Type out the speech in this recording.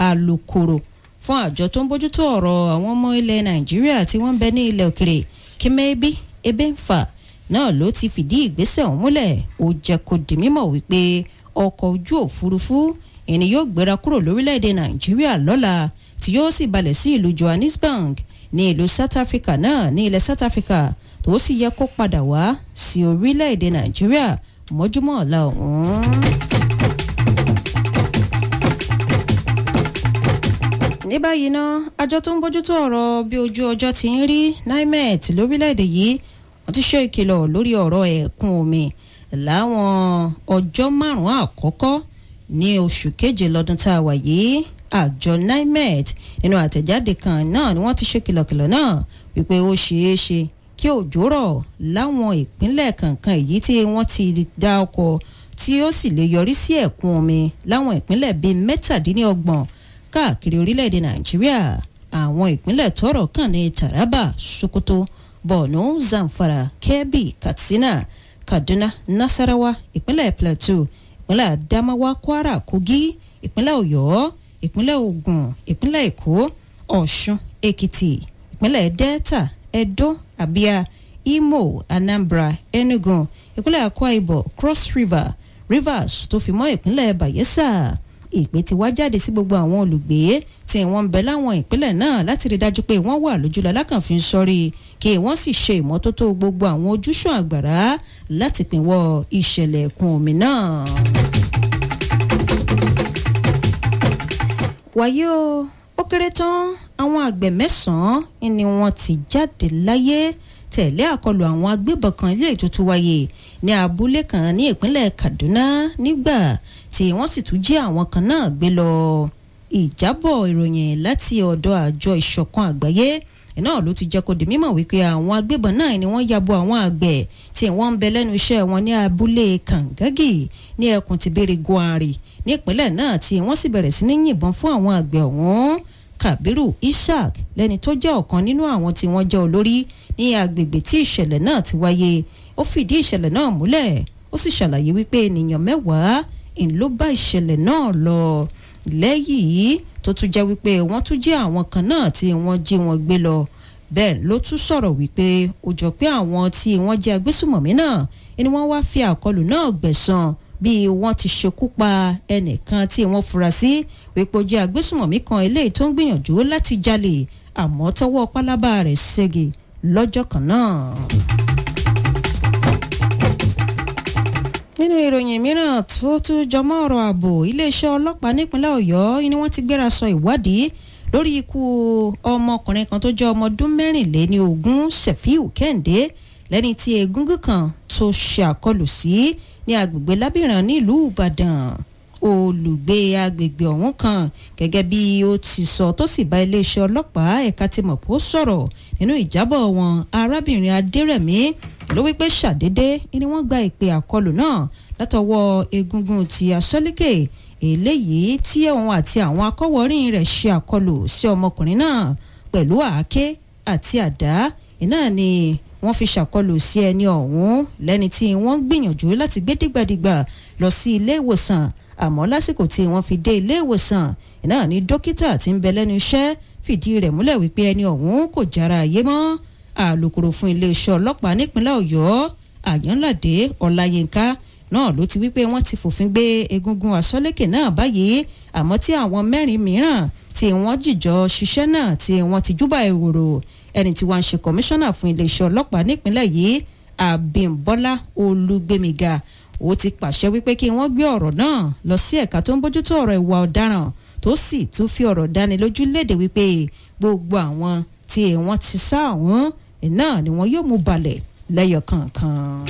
alukoro fún àjọ tó ń bójútó ọ̀rọ̀ àwọn ọmọ ilẹ̀ nàìjíríà tí wọ́n ń bẹ ní ilẹ̀ òkèrè kímẹ́bí ebéǹfà náà ló ti fìdí ìgbésẹ̀ ọ̀hún múlẹ̀ ó jẹ́ kó di mímọ̀ wípé ọkọ̀ ojú òfurufú ìní yóò gbéra kúrò lórílẹ̀‐èdè nàìjíríà lọ́la tí yóò sì balẹ̀ sí ìlú johannesburg ní ìlú south africa náà ní ilẹ̀ south africa tó sì yẹ kó padà wá sí orílẹ̀‐èdè nàìjíríà mọ́júmọ́ ọ̀la ọ̀hún. ní báyìí ná àjọ tó ń bójútó ọ̀rọ̀ bí ojú ọjọ́ ti ń rí nimet lórílẹ̀‐èdè yìí wọ́n ti ṣe ìkìlọ̀ lórí ọ̀rọ̀ ẹ̀kún omi láwọn ọjọ́ márùn-ún àkọ́kọ́ ní oṣù keje lọ́dún tá a wà yìí àjọ nimet nínú àtẹ̀jáde kan náà ni wọ́n ti ṣe kìlọ̀kìlọ̀ náà wípé ó ṣeé ṣe kí òjò rọ̀ láwọn ìpínlẹ̀ kankan èyí tí wọ́n ti dá ọkọ̀ tí ó sì lè yọrí sí ẹ̀kún omi láwọn ìpínlẹ̀ bíi mẹ́tàdínlọ́gbọ̀n káàkiri orílẹ̀-èdè nàìjíríà àwọn ìpínlẹ̀ tọ́rọ̀ kàn ní taraba sokoto borno zamfara kebbi katsina kaduna nasarawa ìpínlẹ̀ plateau ìpínlẹ̀ adamawa kwara kogi ìpínlẹ̀ ọ̀yọ́ ìpínlẹ̀ ogun ìpínlẹ̀ èkó ọ̀ṣun èkìtì ìpínlẹ̀ delta edo abia imo anambra enugu ìpínlẹ̀ akwa ibom cross river rivers tó fi mọ́ ìpínlẹ̀ bayelsa ìpè ti wá jáde sí gbogbo àwọn olùgbé tí wọ́n ń bẹ láwọn ìpínlẹ̀ náà láti rí dájú pé wọ́n wà lójúlọ alákànfin sọ́rí kí wọ́n sì ṣe ìmọ́tótó gbogbo àwọn ojúṣàn àgbàrá láti pínwọ́ ìṣẹ̀lẹ̀ ẹ̀kún omi náà. wàyí o ó kéré tán àwọn àgbẹ̀ mẹ́sàn-án ni wọ́n ti jáde láyé tẹ̀lé àkọlù àwọn agbébọn kan ilé ìtútù wáyé ní abúlé kan ní ìpínlẹ̀ kaduna nígbà tí wọ́n sì tún jí àwọn kan náà gbé lọ ìjábọ̀ ìròyìn láti ọ̀dọ̀ àjọ ìṣọ̀kan àgbáyé náà ló ti jẹ́ kó di mímọ̀ wípé àwọn agbébọn náà ni wọ́n yabo àwọn àgbẹ̀ tí wọ́n ń bẹ lẹ́nu iṣẹ́ wọn ní abúlé kàǹgágì ní ẹkùn tìbéèrè guari nípínlẹ̀ náà tí wọ́n sì bẹ̀rẹ̀ sí ní yìnbọn fún àwọn àgbẹ̀ ọ̀hún kabiru ishaq lẹni tó jẹ́ ọ̀kan nínú àwọn tí wọ́n jẹ́ olórí ní agbègbè tí ìṣẹ̀lẹ̀ náà ti wáyé ó fìdí ìṣẹ̀lẹ̀ náà múlẹ̀ ó sì ṣàlàyé wípé ènìyàn mẹ́wàá ń ló bá ìṣẹ̀lẹ̀ náà lọ lẹ́yìn tó tún jẹ́ wípé wọ́n tún jẹ́ àwọn kan náà tí wọ́n jí wọn gbé lọ bẹ́ẹ̀ ló tún sọ̀rọ̀ wípé ó jọ pé àwọn tí wọ́n jẹ́ agbésùmọ̀mí náà ni wọ́n wá fi àkọlù náà gbẹ̀san bí wọ́n ti ṣekú pa ẹnìkan tí wọ́n fura sí wípé ó jẹ́ agbésùmọ̀mí kan eléyìí tó ń gbìyànjú láti jalè àmọ́ tọwọ́ pálábá rẹ̀ ségi lọ́jọ́ kan náà. nínú ìròyìn mìíràn tó tún jọmọ́ ọ̀rọ̀ ààbò iléeṣẹ́ ọlọ́pàá nípínlẹ̀ ọ̀yọ́ ni wọ́n ti gbéra sọ ìwádìí lórí ikú ọmọkùnrin kan tó jẹ́ ọmọ ọdún mẹ́rìnléní ogún sefiu kẹ́hìndé lẹ́ni tí egungun kan tó ṣe àkọlù sí ní agbègbè lábìrán nílùú ìbàdàn olùgbé agbègbè ọ̀hún kan gẹ́gẹ́ bí ó ti sọ tó sì bá iléeṣẹ́ ọlọ́pàá ẹ̀ka ti mọ̀ pó sọ̀rọ̀ nínú ìjábọ̀ wọn arábìnrin adérẹ̀mí ló wípé ṣàdédé ni wọ́n gba ìpè àkọlù náà látọwọ́ egungun ti asọ́lékè eléyìí tí òun àti àwọn akọ́wọ́rìn rẹ̀ ṣe àkọlù sí ọmọkùnrin náà pẹ̀lú àáké àti àdá iná ni wọ́n fi ṣàkọlù sí ẹni ọ̀hún lẹ́ni tí wọ́n gbìyànjú láti gbé dìgbàdìgbà lọ sí ilé ìwòsàn àmọ́ lásìkò tí wọ́n fi dé ilé ìwòsàn iná ni dókítà tí ń bẹ lẹ́nu iṣẹ́ fìdí rẹ̀ múlẹ̀ wípé ẹni ọ̀hún kò jára ayé mọ́ alūkkóró fún iléeṣẹ́ ọlọ́pàá nípínlẹ̀ ọ̀yọ́ àyànládé ọláyínká náà ló ti wípé wọ́n ti fòfin gbé egungun àsọlékè náà báyìí àmọ́ tí àwọn mẹ́rin mìíràn tí wọ́n jìjọ ṣiṣẹ́ náà tí wọ́n ti júbà ehoro ẹni tí wọ́n ń ṣe kọmíṣánná fún iléeṣẹ́ ọlọ́pàá nípínlẹ̀ yìí àbímbọ́lá olúgbémiga ó ti pàṣẹ wípé kí wọ́n gbé ọ̀rọ̀ náà lọ sí ẹ̀ka tó ń bójútó ọ̀rọ̀ ìwà ọ̀daràn tó sì tún fi ọ̀rọ̀ dáni lójú léde wípé gbogbo àwọn tí wọ́n ti sá àwọn náà ni wọ́n yóò mú balẹ̀ lẹ́yọ kọ̀ọ̀kan.